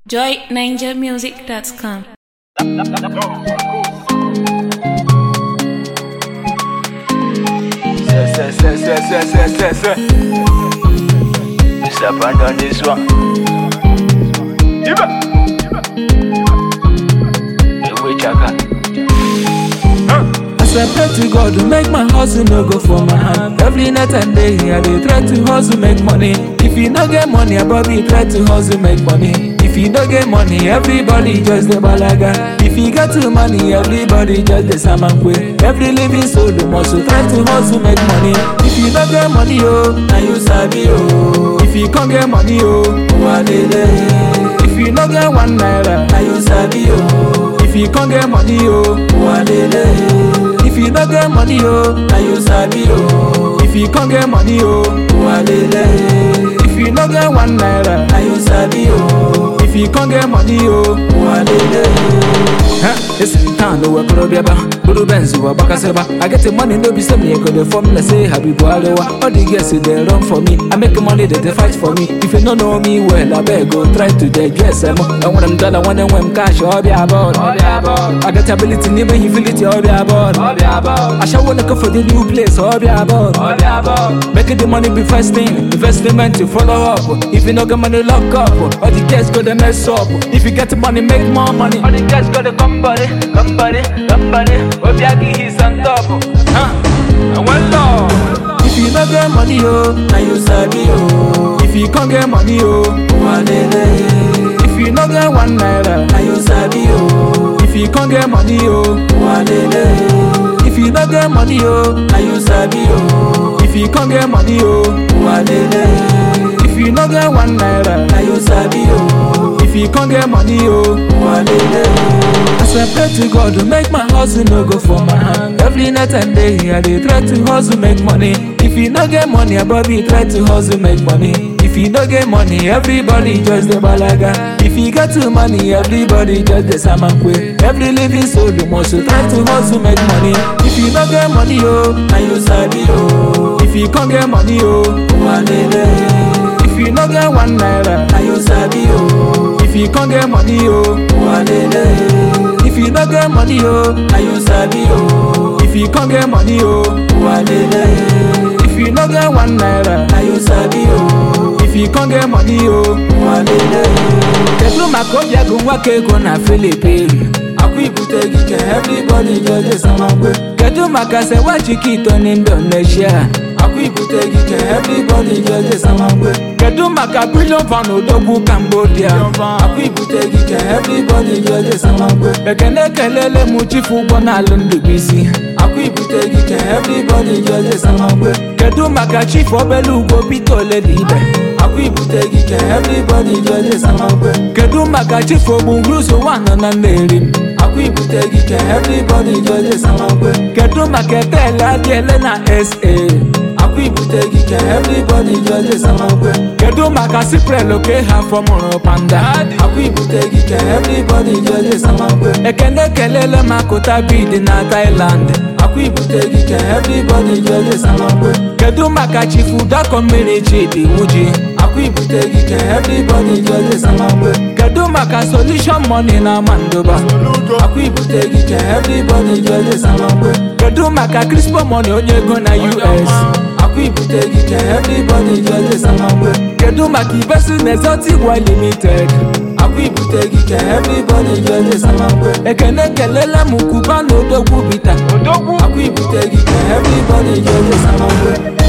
joyninjamusic.com. Say, say, say, say, say, say, say, say. Mr. Band on this one. Iba. Ewe chaka. As I pray to God to make my hustle no go for my hand. Every night and day I dey try to hustle make money. If you no get money, I probably try to hustle make money. If you no get money, everybody just dey balaga. If you get too money, everybody just dey samankwe. Every living soul must try to hustle make money. If you no get money, oh, na you sabi oh. If you can't get money, oh, walele. If you no get one naira, na you sabi oh. If you can't get money, oh, walele. If you no get money, oh, na you sabi oh. If you can't get money, oh, walele. If you no get one naira, na you sabi oh. If you can't get money, oh, walele. Huh? It's in town, no work, no biaba. Buru benzu, wa baka seba. I get the money, no be some me go the form, let's say Habibu Alewa. All the girls say they run for me. I make money, they, they fight for me. If you don't know me well, I beg go try to digest them. I want them dollar, want them when cash, all be about. I got ability, never you feel it, all be about. I shall wanna go for the new place, all be about. Making the money be first thing, investment to follow up. If you no get money, lock up. All the girls go to mess up. If you get money, make more money. All the girls go to come body, come body, come body. Obiagi he's on top. Huh? And one love. If you no get money, oh, now you sabi oh. If you can't get money, oh, walele. If you no get one naira, now you sabi oh. If you can't get money, oh, walele. If you no get money, oh, now you sabi oh. If you can't get money, oh, walele. If you no get one naira, now you sabi oh. If you can't get money, oh, walele. As I pray to God to make my hustle no go for my hand. Every night and day I dey try to hustle make money. If you no get money, I probably try to hustle make money. If you no get money, everybody just dey balaga. If you get too money, everybody just dey samankwe. Every living soul must try to hustle make money. If you no get money, oh, na you sabi oh. If you can't get money, oh, walele. If you no get one naira, na you sabi oh. If you can't get money, oh, walele. If you no get money, oh, na you sabi oh. If you can't get money, oh, walele. If you no get one naira, na you sabi oh. If you can't get money, oh, walele. Kedu maka obi agụ nwoke ego na Philippines? Akwa ibute gị ka everybody just dey samakwe. Kedu maka sewa chikito n'Indonesia? Akwa ibute gị ka everybody just dey samakwe. Kedu maka billion fan odogwu Cambodia? Akwa ibute gị ka everybody just dey samakwe. Ekene kelele m chifu ụgbọ n'alụ Ndubuisi. Akwa ibute gị ka everybody just dey samakwe. Kedu maka chief obele ugbo Peter Oledibe? Akwa ibute gị ka everybody just dey samakwe. Kedu maka chief ogbungruso nwanọ na Nnewi? Akwa ibute gị ka everybody just dey samakwe. Kedu maka etele adịele na SA? Akwa ibute gị ka everybody just dey samakwe. Kedu maka Cyprian oke ha fọmụrụ panda? Akwa ibute gị ka everybody just dey samakwe. Ekene kelele maka ụtabid na Thailand. Akwa ibute gị ka everybody just dey samakwe. Kedu maka chifu dako mmiri Chidi Muji? Akwa ibute gị ka everybody just dey samakwe. Kedu maka solution money na Mandoba? Akwa ibute gị ka everybody just dey samakwe. Kedu maka Crispo money onye ego na US? Akwa ibute gị ka everybody just dey samakwe. Kedu maka Ibesu na Exotic World Limited? Akwa ibute gị ka everybody just dey samakwe. Ekene kelela m Kuba na Odogwu Bita. Akwa ibute gị ka everybody just dey samakwe.